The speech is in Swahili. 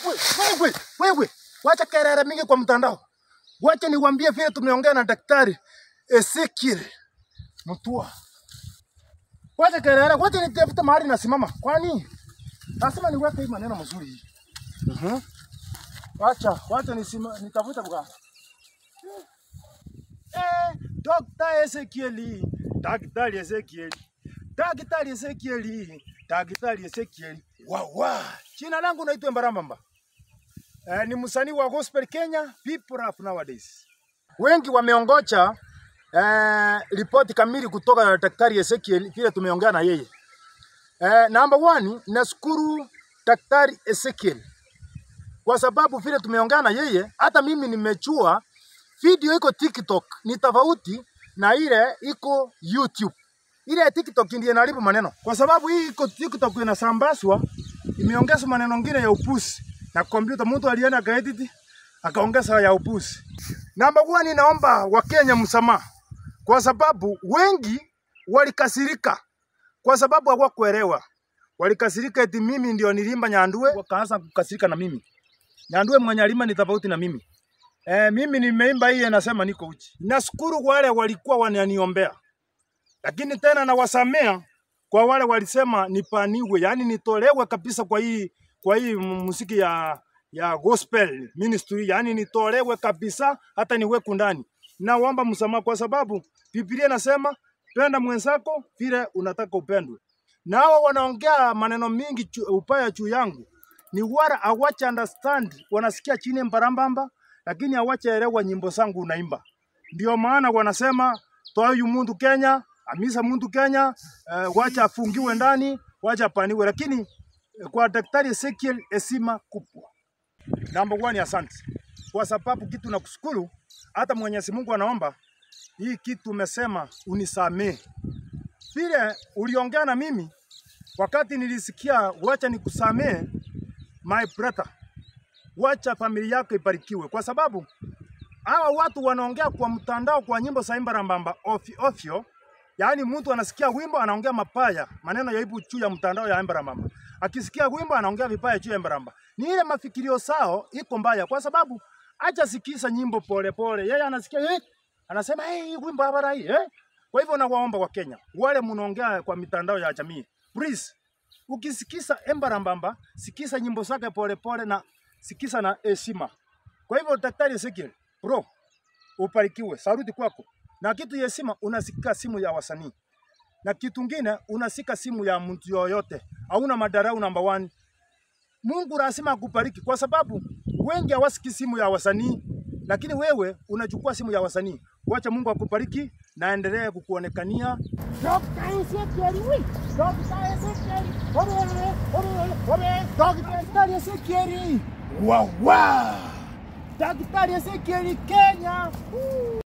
wewe, wewe, wacha kelele mingi kwa mtandao. Wacha niwaambie vile tumeongea na daktari Ezekiel Mutua. Wacha kelele, wacha nitafute mahali nasimama. Kwani lazima niweke hii maneno mazuri hii. Mhm. Wacha, wacha nisima, nitafute bwana. Eh, Dr. Ezekiel, Daktari Ezekiel, Daktari Ezekiel, Daktari Ezekiel. Wawa, jina langu naitwa Mbarambamba. Eh, ni msanii wa gospel Kenya, people rap nowadays. Wengi wameongocha eh, ripoti kamili kutoka Daktari Ezekiel vile tumeongea na yeye. Eh, number one, nashukuru Daktari Ezekiel kwa sababu vile tumeongea na yeye, hata mimi nimechua video iko TikTok ni tofauti na ile iko YouTube. Ile ya TikTok ndiyo inaharibu maneno, kwa sababu hii iko TikTok inasambazwa, imeongezwa maneno mengine ya upusi na kompyuta, mtu alienda akaedit akaongeza ya upusi. Namba one, naomba Wakenya msamaha kwa sababu wengi walikasirika kwa sababu hawakuelewa. Walikasirika eti mimi ndio nilimba Nyandue, wakaanza kukasirika na mimi. Nyandue mwenye alima ni tofauti na mimi. Eh, mimi nimeimba hii nasema niko uchi. Nashukuru wale walikuwa wananiombea, lakini tena nawasamea kwa wale walisema nipaniwe, yani nitolewe kabisa kwa hii kwa hii muziki ya ya gospel ministry, yani nitolewe kabisa, hata niwekwe ndani. Naomba msamaha kwa sababu Biblia inasema penda mwenzako vile unataka upendwe. Nao wanaongea maneno mingi chu, upaya juu yangu ni wala awacha understand, wanasikia chini mbarambamba, lakini awacha elewa nyimbo zangu unaimba. Ndio maana wanasema toa huyu mtu Kenya, amisa mtu Kenya, uh, wacha afungiwe ndani, wacha apaniwe. Lakini eh, kwa Daktari Ezekiel heshima kubwa. Number one, asante kwa sababu kitu nakushukuru, hata Mwenyezi Mungu anaomba hii kitu umesema unisamee. Vile uliongea na mimi wakati nilisikia, wacha nikusamee my brother, wacha familia yako ibarikiwe, kwa sababu hawa watu wanaongea kwa mtandao kwa nyimbo za Imbarambamba ofyo ofyo, yaani mtu anasikia wimbo anaongea mapaya, maneno ya ibu juu ya mtandao ya Imbarambamba, akisikia wimbo anaongea vipaya juu ya Imbaramba. Ni ile mafikirio sao iko mbaya, kwa sababu acha sikisa nyimbo pole pole, yeye anasikia eh, anasema hey, hii wimbo habara hii eh. Kwa hivyo nawaomba wa Kenya wale mnaongea kwa mitandao ya jamii, please ukisikisa Embarambamba, sikisa nyimbo zake pole pole na sikisa na heshima. Kwa hivyo Daktari Ezekiel, bro, ubarikiwe, saruti kwako. Na kitu ya heshima, unasika simu ya wasanii, na kitu ngine unasika simu ya mtu yoyote, hauna madarau. Namba one, Mungu lazima akubariki kwa sababu wengi hawasiki simu ya wasanii, lakini wewe unachukua simu ya wasanii. Wacha Mungu akubariki na aendelee kukuonekania. Dr. Ezekiel, oui. Dr. Ezekiel. Ole, ole, ole. Dr. Ezekiel. Wawa! Dr. Ezekiel Kenya. Woo.